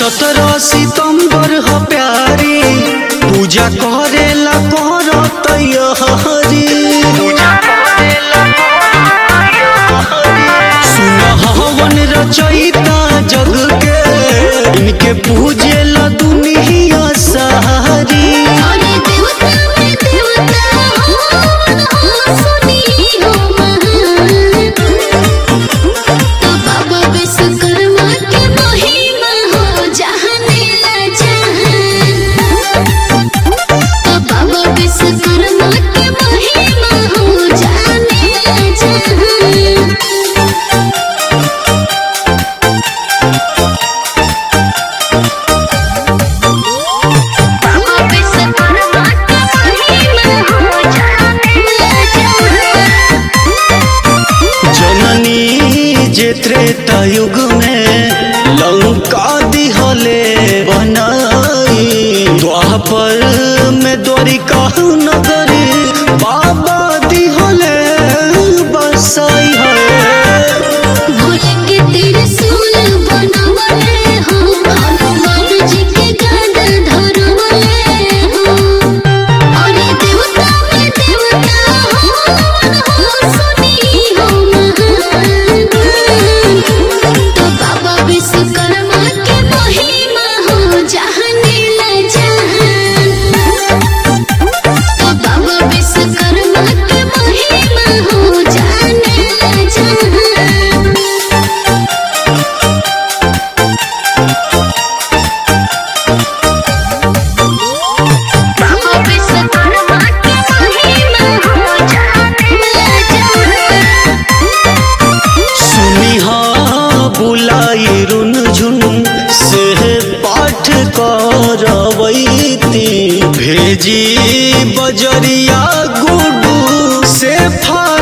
सत्रह सितंबर ह प्यारी पूजा करेला कर तैयारी सुन हवन रचयिता जग के इनके पूजेला दुनिया सारी अरे देवता में देवता हो सुनी हो महान तो बाबा विश्वकर्मा के महिमा हो जहाने ला जहान तो बाबा विश्वकर्मा के महिमा हो जाने ला जहान बाबा विश्वकर्मा के महिमा हो जाने ला जहान जननी जे त्रेता युग में लंका दिहले बनाई द्वापर में द्वारिका नगरी बाबा दिहले बसाई है भोले के त्रिशूल बनवले हो हनुमान जी के गदा धरवले हो अरे देवता में देवता हो सुनी हो महान तो बाबा विश्वकर्मा के महिमा हो जहाने ला जहान तो बाबा विश्वकर्मा के महिमा हो जाने ला जहान बाबा विश्वकर्मा के महिमा हो जाने ला जहान सुनी हाँ बुलाई रुन झुन से पाठ करवैती भेजी बजरिया गुडू से फा